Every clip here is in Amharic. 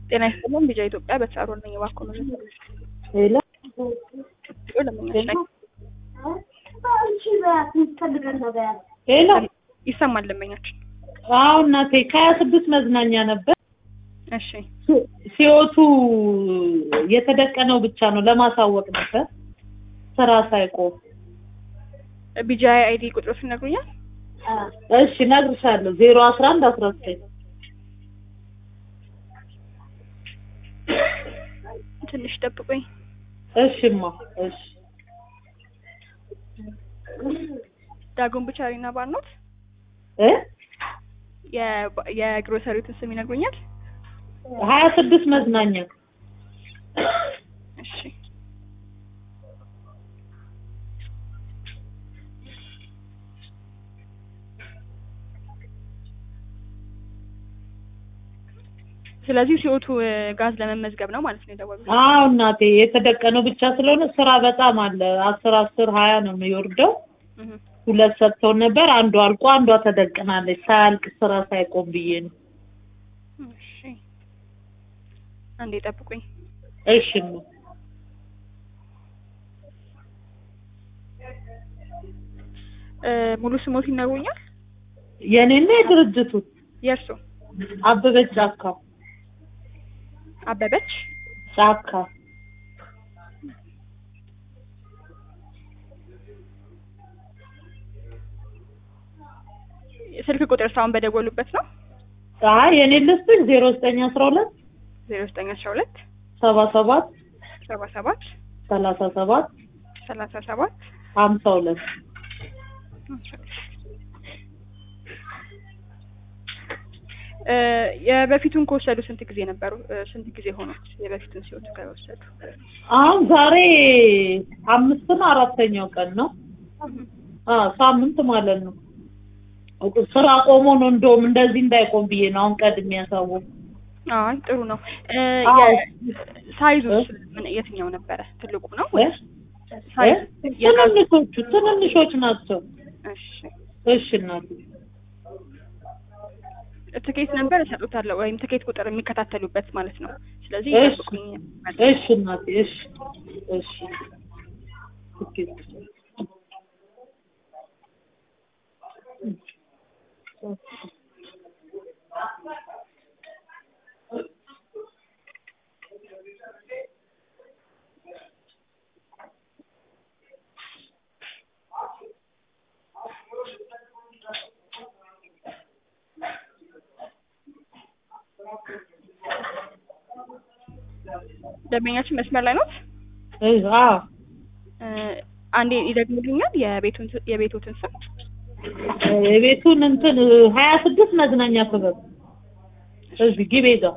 ጤና ይስጥልን ቢጃ ኢትዮጵያ በተሳሮን ነኝ። እባክዎ ነው ሄሎ ለምኛች ላይ ሄሎ ይሰማል ለመኛችን። አዎ እናቴ ከሀያ ስድስት መዝናኛ ነበር እሺ ሲወቱ የተደቀነው ብቻ ነው ለማሳወቅ ነበር ስራ ሳይቆም ቢጃ አይዲ ቁጥሮች ይነግሩኛል? እሺ እነግርሻለሁ ዜሮ አስራ አንድ አስራ ዘጠኝ ትንሽ ጠብቁኝ። እሽማ እሺ ዳግም ብቻሪና ባርኖት እ የ- የግሮሰሪቱን ስም ይነግሩኛል? ሀያ ስድስት መዝናኛ እሺ ስለዚህ ሲወቱ ጋዝ ለመመዝገብ ነው ማለት ነው የደወሉት። አዎ እናቴ የተደቀነው ብቻ ስለሆነ ስራ በጣም አለ አስር አስር ሀያ ነው የሚወርደው እህ ሁለት ሰጥተውን ነበር አንዱ አልቆ አንዷ ተደቅናለች ሳያልቅ ስራ ሳይቆም ብዬ ነው እሺ አንዴ ጠብቁኝ። እሽማ እ ሙሉ ስሞት ይነግሩኛል? የኔና የድርጅቱ የእርሶ አበበች ጫካ አበበች ጫካ ስልክ ቁጥር ሳሁን በደወሉበት ነው አይ የኔ ልስጥሽ ዜሮ ዘጠኝ አስራ ሁለት ዜሮ ዘጠኝ አስራ ሁለት ሰባ ሰባት ሰባ ሰባት ሰላሳ ሰባት ሰላሳ ሰባት ሀምሳ ሁለት እ የበፊቱን ከወሰዱ ስንት ጊዜ ነበሩ? እ ስንት ጊዜ ሆኖት የበፊቱን ሲወጡ ከወሰዱ? አሁን ዛሬ አምስት ነው አራተኛው ቀን ነው አ ሳምንት ማለት ነው ስራ ቆሞ ነው እንደውም እንደዚህ እንዳይቆም ብዬ ነው አሁን ቀድሜ ያሳወቅ አይ ጥሩ ነው። እ አዎ። ሳይዙስ ምን የትኛው ነበረ? ትልቁ ነው ወይስ ሳይዝ? ትንንሾቹ ትንንሾች ናቸው እሺ እሺ እናቴ ትኬት ነበር እሰጡታለሁ ወይም ትኬት ቁጥር የሚከታተሉበት ማለት ነው። ስለዚህ እሺ ይጠብቁኝ። እሺ እናቴ እሺ እሺ ኦኬ ደንበኛችን መስመር ላይ ነው። እ አዎ አንዴ ይደግሙልኛል የቤቱን የቤቱትን ስም የቤቱን እንትን ሀያ ስድስት መዝናኛ ክበብ እዚህ ግቤ ጋር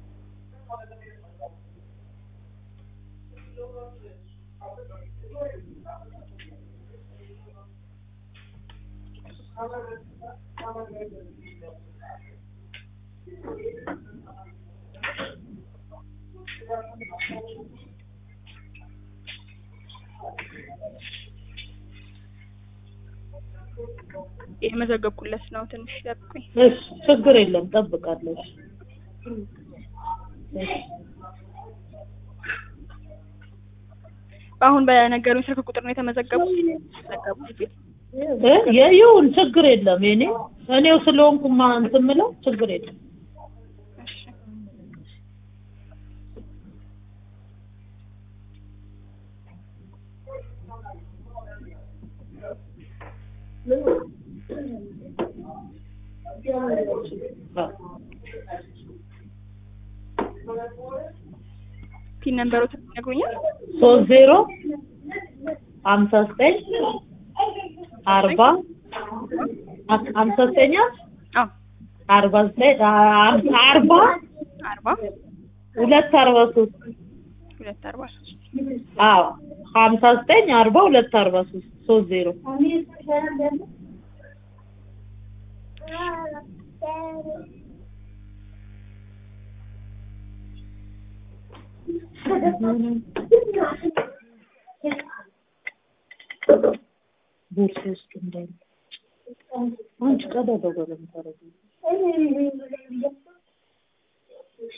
የመዘገብኩለት ነው። ትንሽ ይጠብቁኝ። እሺ ችግር የለም ጠብቃለሁ እሺ እሺ አሁን በነገሩኝ ስልክ ቁጥር ነው የተመዘገቡት የተመዘገቡት እ የይሁን ችግር የለም የኔ እኔው ስለሆንኩ ማ እንትን የምለው ችግር የለም እሺ ፒን ነምበሮት ይነግሩኛል? ሶስት ዜሮ ሀምሳ ዘጠኝ አርባ ሀምሳ ዘጠኝ አዎ አርባ ዘጠኝ አርባ አርባ ሁለት አርባ ሶስት ሁለት አርባ ሶስት አዎ ሀምሳ ዘጠኝ አርባ ሁለት አርባ ሶስት ሶስት ዜሮ ቦርሳ ውስጥ እንዳለ አንቺ ቀዳዳ በለም ታረጊ